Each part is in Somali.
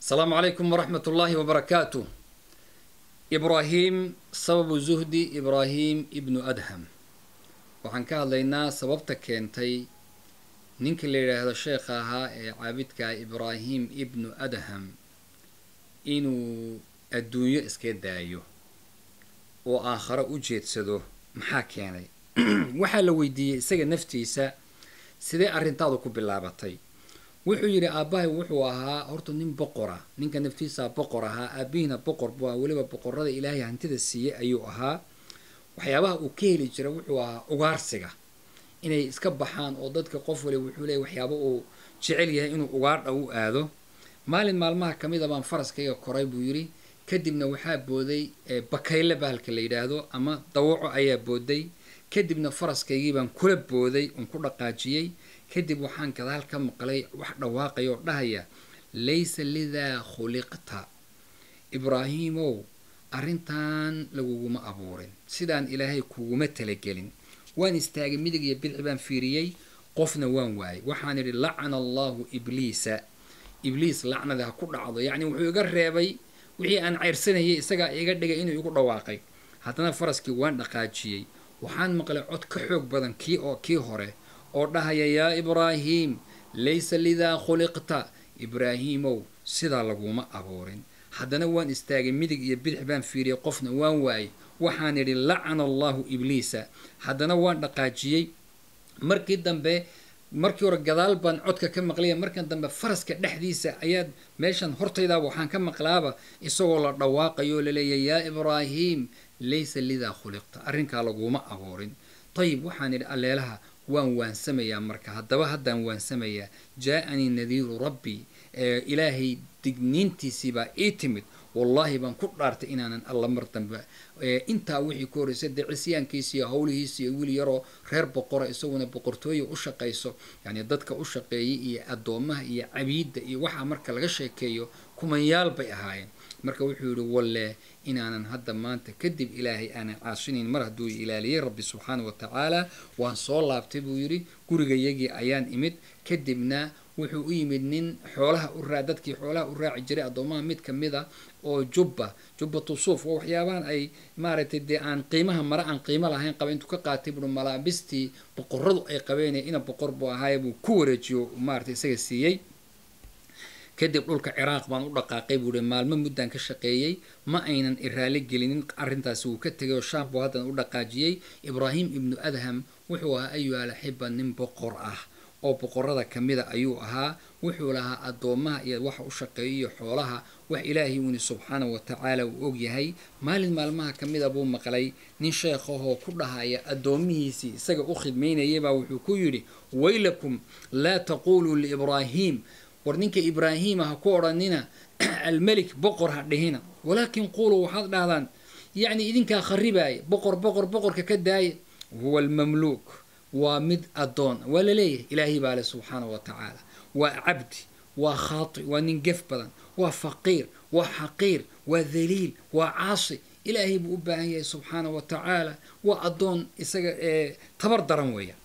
asalaamu calaykum waraxmat ullaahi wabarakaatu ibraahim sababu zuhdi ibraahim ibnu adham waxaan ka hadlaynaa sababta keentay ninka la yidhaahdo sheekha ahaa ee caabidka ibraahim ibnu adham inuu adduunyo iska daayo oo aakharo u jeedsado maxaa keenay waxaa la weydiiyey isaga naftiisa sidee arrintaadu ku bilaabatay wuxuu yidhi aabbahay wuxuu ahaa horta nin boqora ninka naftiisaa boqor ahaa aabihiina boqor buu ahaa weliba boqorada ilaahay hantida siiyey ayuu ahaa waxyaabaha uu ka heli jira wuxuu ahaa ugaarsiga inay iska baxaan oo dadka qof wali wuxuu leeyay waxyaaba uu jecel yahay inuu ugaardha u aado maalin maalmaha ka mid a baan faraskayga koray buu yidhi kadibna waxaa booday bakayle bahalka la yidhaahdo ama dawaco ayaa booday kadibna faraskaygii baan kula booday uon ku dhaqaajiyey kadib waxaan gadaal ka maqlay wax dhawaaqaya oo dhahaya laysa lidaa khuliqta ibraahiimow arrintan laguguma abuurin sidaan ilaahay kuguma talagelin waan istaagay midig iyo bidci baan fiiriyey qofna waan waayay waxaan idhi lacana allahu ibliisa ibliis lacnada ha ku dhacdo yacni wuxuu iga reebay wixii aan ceyrsanayay isagaa iga dhigay inuu igu dhawaaqay haddana faraskii waan dhaqaajiyey waxaan maqlay cod ka xoog badan kii oo kii hore oo dhahaya yaa ibraahiim laysa lidaa khuliqta ibraahiimow sidaa laguma abuurin haddana waan istaagay midig iyo bidix baan fiiriyay qofna waan waayay waxaan idhi lacana allahu ibliisa haddana waan dhaqaajiyey markii dambe markii hore gadaal baan codka ka maqlaya markan dambe faraska dhexdiisa ayaad meeshan hortaydaaba waxaan ka maqlaaba isagoo la dhawaaqayo laleeya yaa ibraahiim laysa lidaa khuliqta arrinkaa laguma abuurin ayib waxaan idhi alleelaha waan waansamayaa marka haddaba haddaan waansamayaa jaa-anii nadiiru rabbi ilaahay digniintiisiibaa ii timid wallaahi baan ku dhaartay inaanan alla mar dambe intaa wixii ku horreysay dee cisyaankiisa iyo howlihiisa iyo wiil yaroo reer boqora isaguna boqortooya u shaqayso yacni dadka u shaqeeyay iyo addoomaha iyo cabiidda iyo waxaa marka laga sheekeeyo kumanyaal bay ahaayeen marka wuxuu yidhi walle inaanan hadda maanta kadib ilaahay aanan caasinayn mar hadduu ilaaliyey rabbi subxaana wa tacaala waan soo laabtay buu yidhi gurigayagii ayaan imid kadibna wuxuu u yimid nin xoolaha u raa dadkii xoolaha u raaci jiray addoomaha mid ka mid a oo jubba jubbatu suuf waa waxyaabahan ay maaragtay dee aan qiimaha mare aan qiimo lahayn qaba intuu ka qaatay buui malaabistii boqoradu ay qabeen ina boqor buu ahaaye buu ku wareejiyo maaragtay isaga siiyey kadib dhulka ciraaq baan u dhaqaaqay buu hi maalmo muddaan ka shaqeeyey ma aynan iraali gelinin arrintaasi wuu ka tegay oo shaam buu haddana u dhaqaajiyey ibraahim ibnu adham wuxuu ahaa ayuha alaxiba nin boqor ah oo boqorada ka mida ayuu ahaa wuxuu lahaa addoomaha iyo waxa u shaqeeyo iyo xoolaha wax ilaahay uuni subxaana wa tacaala uu ogyahay maalin maalmaha ka mida buu maqlay nin sheekhahoo ku dhahaya addoomihiisii isaga u khidmaynayaybaa wuxuu ku yidhi waylakum laa taquuluu liibraahiim war ninka ibraahiima ha ku odhanina almelik boqor ha dhihina walaakin quuluu waxaad dhahdaan yacni idinkaa kharibaaya boqor boqor boqorka ka daaya huwa almamluuk waa mid addoon waa la leeyahay ilaahay baa le subxaana wa tacaala waa cabdi waa khaati waa nin gef badan waa faqiir waa xaqiir waa daliil waa caasi ilaahay buu u baahan yahay subxaana wa tacaala waa addoon isaga ee tabar daran weeya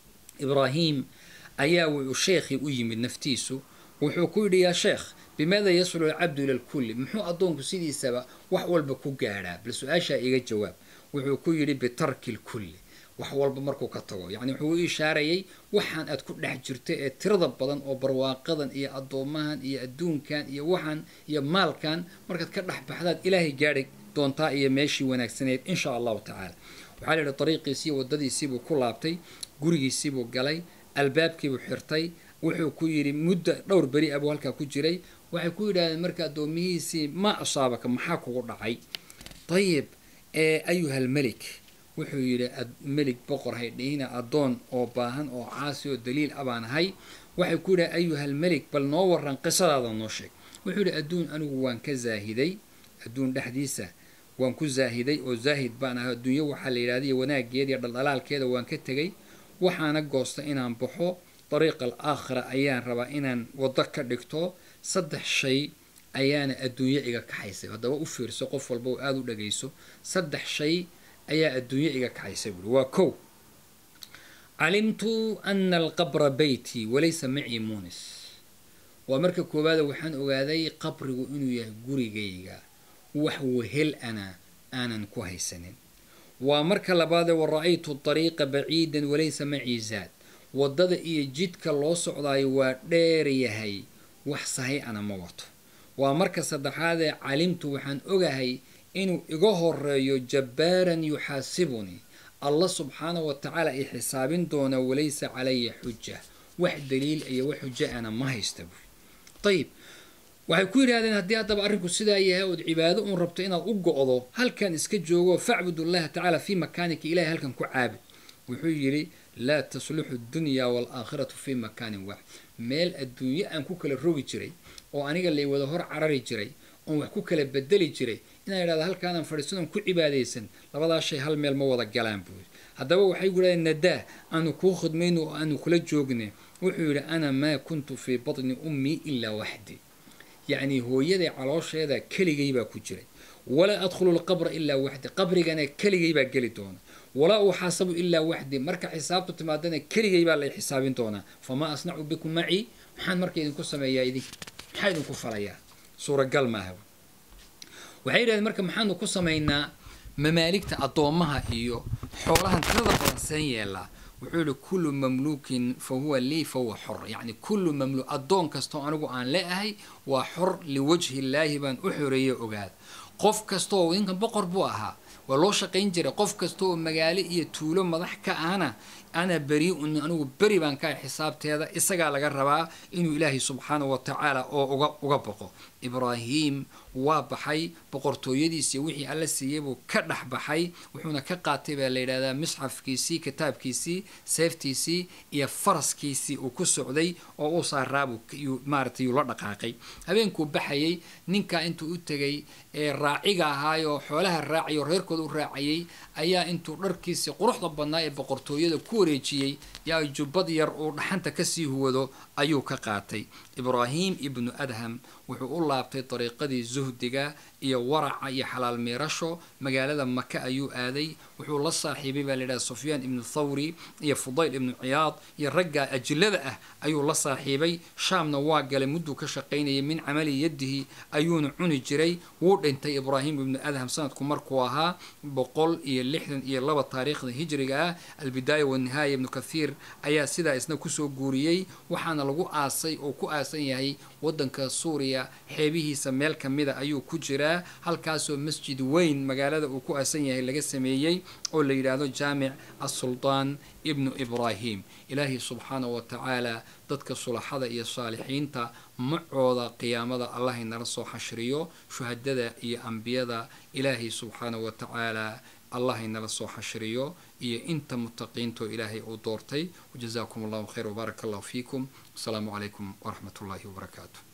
ibraahim ayaa wuxuu sheekhii u yimid naftiisu wuxuu ku yidhi yaa sheekh bimaada yaslu alcabdu ila lkulli muxuu addoonku sidiisaba wax walba ku gaadhaa bal su-aashaa iga jawaab wuxuu ku yidhi bitarki lkulli wax walba markuu ka tago yacni wuxuu u ishaarayay waxaan aad ku dhex jirto ee tirada badan oo barwaaqadan iyo addoomahan iyo adduunkan iyo waxaan iyo maalkan markaad ka dhex baxdaad ilaahay gaadhi doontaa iyo meeshii wanaagsaneed insha allahu tacaala waxaa la yidhi dariiqiisiiyo waddadiisiibuu ku laabtay gurigiisiibuu galay albaabkiibuu xirtay wuxuu ku yidhi muddo dhowr beri abuu halkaa ku jiray waxay ku yidhahdeen marka addoomihiisii ma asaabaka maxaa kugu dhacay ayib ayuhal melik wuxuu yidhi melig boqor hay dhihina addoon oo baahan oo caasi oo daliil a baan ahay waxay ku yidhaha ayuhal melik bal noo waran qisadaada noo sheeg wuxuu yidhi adduun anigu waan ka zaahiday adduun dhexdiisa waan ku zaahiday oo zaahid baan ahay adduunyo waxaa la yidhahda iyo wanaaggeeda iyo dhaldhalaalkeeda waan ka tegay waxaana goosta inaan baxo dariiqa al aakhira ayaan rabaa inaan waddo ka dhigto saddex shay ayaana adduunyo iga kaxaysay haddaba u fiirso qof walba oo aada u dhagayso saddex shay ayaa adduunyo iga kaxaysay buuri waa kow calimtu ana alqabra beyti walaysa macii muunis waa marka koowaada waxaan ogaaday qabrigu inuu yahay gurigayga wax wehel ana aanan ku haysanin waa marka labaadee wa ra-aytu dariiqa baciidan walaysa macii zaad waddada iyo jidka loo socdaayo waa dheer yahay wax sahay ana ma wato waa marka saddexaadee calimtu waxaan ogahay inuu iga horeeyo jabbaaran yuxaasibunii allah subxaana wa tacaala i xisaabin doona walaysa calaya xuja wax daliil iyo wax xujo ana ma haysta buuri ayib waxay ku yidhahdeen haddii haddaba arrinku sidaa yahay ood cibaado uun rabto inaad u go-do halkan iska joogo facbud allaha tacaala fii makaanika ilahay halkan ku caabud wuxuu yidhi laa tasluxu dunya waalaakhiratu fii makaanin waaxid meel adduunyo aan ku kala rogi jiray oo aniga lay wada hor carari jiray oon wax ku kala bedeli jiray inaan idhahdo halkaanaan fadhiisadoon ku cibaadaysan labadaas shay hal meel ma wada galaan buu yidhi haddaba waxay ku yidhahdeen nadaa aanu kuu khidmayno oo aanu kula joogne wuxuu yidhi ana maa kuntu fii batni ummii ilaa waxdi yacni hooyaday caloosheeda keligay baa ku jiray walaa adkhulu lqabra ilaa waxdi qabrigana keligay baa geli doona walaa uxaasabu ilaa waxdi marka xisaabtu timaadana keligay baa lay xisaabin doonaa famaa asnacu bikum macii maxaan marka idinku sameeyaa idink maxaa idinku falayaa suuragal maaha waxay yidhahdeen marka maxaanu ku samaynaa mamaaligta addoommaha iyo xoolahan tirada badan seen yeelaa wuxuu yihi kullu mamluukin fa huwa lii fa huwa xor yacni kullu mamluuk addoon kastoo anigu aan leeahay waa xor liwajhi illaahi baan u xoreeye ogaada qof kastaoo ninkan boqor buu ahaa waa loo shaqayn jiray qof kasta oo magaalo iyo tuulo madax ka ahna ana beri-un anigu beri baan ka ahay xisaabteeda isagaa laga rabaa inuu ilaahay subxaana wa tacaala oo uga uga boqo ibraahim waa baxay boqortooyadiisii wixii alla siiyey buu ka dhex baxay wuxuuna ka qaatay baa la yidhahdaa misxafkiisii kitaabkiisii seeftiisii iyo faraskiisii uu ku socday oo uu saaraabu maaratay yuu la dhaqaaqay habeenkuu baxayay ninkaa intuu u tegay ee raaciga ahaayoo xoolaha raacay oo reerkooda u raacayay ayaa intuu dharkiisii quruxda badnaa ee boqortooyada ku wareejiyey yaa jubbad yar uu dhaxanta kasii huwado ayuu ka qaatay ibraahim ibnu adham wuxuu u laabtay dariiqadii zuhdiga iyo waraca iyo xalaal miirasho magaalada maka ayuu aaday wuxuu la saaxiibay baa layidhaha sufyaan ibnu thawri iyo fudayl ibnu ciyaad iyo ragga ajilada ah ayuu la saaxiibay shaamna waa galay mudduu ka shaqaynayay min camali yadihi ayuuna cuni jiray wuu dhintay ibraahim ibnu adham sanadku markuu ahaa boqol iyo lixdan iyo laba taariikhda hijriga ah albidaaya wanihaaya ibnu kathiir ayaa sidaa isna kusoo guuriyey waxaana lagu aasay oo ku aasan yahay wadanka suuriya xeebihiisa meel kamida ayuu ku jiraa halkaasoo masjid weyn magaalada uu ku aasan yahay laga sameeyey oo la yidhaahdo jaamic assuldaan ibnu ibraahim ilaahay subxaana wa tacaala dadka sulaxada iyo saalixiinta macooda qiyaamada allahay nala soo xashriyo shuhadada iyo ambiyada ilaahay subxaana wa tacaala allahay nala soo xashriyo iyo inta mutaqiintoo ilaahay uu doortay wajazaakum allahu khayr wbaaraka allahu fiikum asalaamu calaykum waraxmat ullahi wabarakaatu